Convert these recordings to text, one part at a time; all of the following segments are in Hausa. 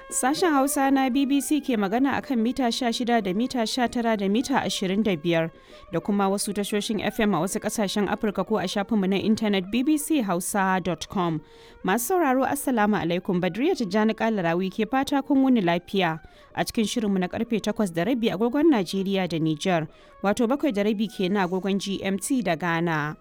Sashen Hausa na BBC ke magana akan mita 16 da mita 19 da mita 25 da kuma wasu tashoshin FM a wasu kasashen Afirka ko a shafinmu na intanet bbchausa.com. Masu sauraro Assalamu alaikum Badriya Tijjani Kalarawi ke fata kun wuni lafiya a cikin shirinmu na karfe 8 da rabi agogon Najeriya da Nijar, wato bakwai da rabi kenan agogon GMT da Ghana.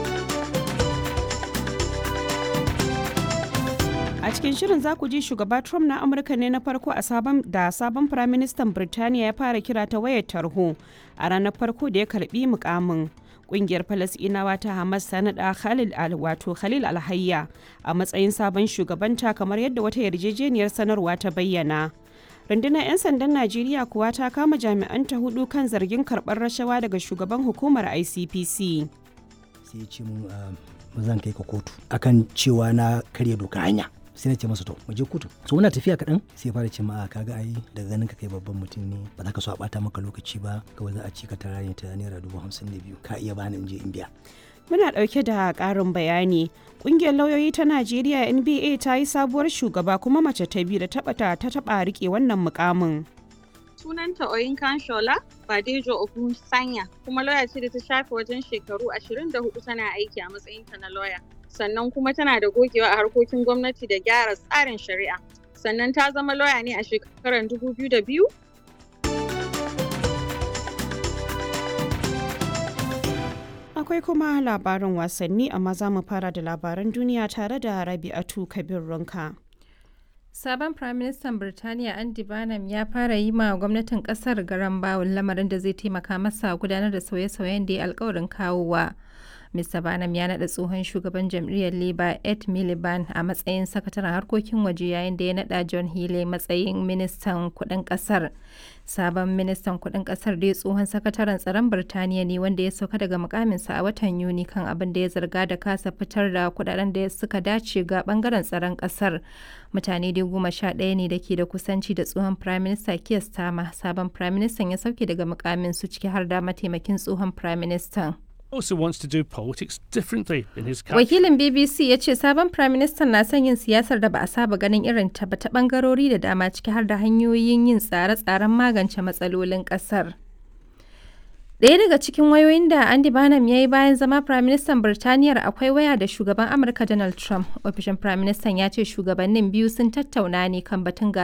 A cikin shirin za ku ji shugaba Trump na Amurka ne na farko a sabon da sabon firaministan Birtaniya ya fara kira ta wayar tarho a ranar farko da ya karbi mukamin. Kungiyar Falasɗinawa ta Hamas ta naɗa Khalil al wato Khalil Alhayya a matsayin sabon shugabanta kamar yadda wata yarjejeniyar sanarwa ta bayyana. rundunar 'yan sandan najeriya kuwa ta kama jami'anta hudu kan zargin karɓar rashawa daga shugaban hukumar icpc sai ya ce mun ba zan kai ka kotu akan cewa na karya doka hanya sai na ce masa to mu je kotu so muna tafiya kaɗan sai fara ce ma kaga ai daga ganin ka kai babban mutum ne ba za ka so a bata maka lokaci ba kawai za a ci ka tara ne ta naira dubu hamsin da biyu ka iya bani in je in biya muna ɗauke da ƙarin bayani ƙungiyar lauyoyi ta najeriya nba ta yi sabuwar shugaba kuma mace ta biyu da taɓa ta taɓa riƙe wannan mukamin sunanta Oyinkan Shola Badejo Ogun Sanya kuma lauya ce da ta shafe wajen shekaru 24 tana aiki a matsayinta na lauya. Sannan kuma tana da gogewa a harkokin gwamnati da gyara tsarin shari'a. Sannan ta zama lauya ne a shekarar 2002 Akwai kuma labarin wasanni amma za mu fara da labaran duniya tare da Rabi'atu Kabir Runka. Sabon Firaministan Birtaniya Andy Barnum ya fara yi ma gwamnatin kasar garan bawul lamarin da zai taimaka masa gudanar da sauye-sauyen da ya alkawarin kawowa. Mr. Barnum ya naɗa tsohon shugaban jam'iyyar Labour Ed Miliband a matsayin sakataren harkokin waje yayin da ya naɗa John Healey matsayin ministan kuɗin ƙasar. Sabon ministan kuɗin ƙasar dai tsohon sakataren tsaron Birtaniya ne wanda ya sauka daga mukaminsa a watan Yuni kan abin da ya zarga da kasa fitar da kuɗaɗen da suka dace ga ɓangaren tsaron ƙasar. Mutane dai goma sha ɗaya ne da ke da kusanci da tsohon Prime Minister Keir Starmer. Sabon Prime Minister ya sauke daga mukamin su ciki har da mataimakin tsohon Prime Minister. also wants to do politics differently in his country. Wakilin BBC ya ce sabon Prime Minister na son yin siyasar da ba a saba ganin irin ta ba ta bangarori da dama ciki har da hanyoyin yin tsare-tsaren magance matsalolin kasar. Ɗaya daga cikin wayoyin da Andy Barnum ya yi bayan zama Prime Minister Birtaniyar akwai waya da shugaban Amurka Donald Trump. Ofishin Prime Minister ya ce shugabannin biyu sun tattauna ne kan batun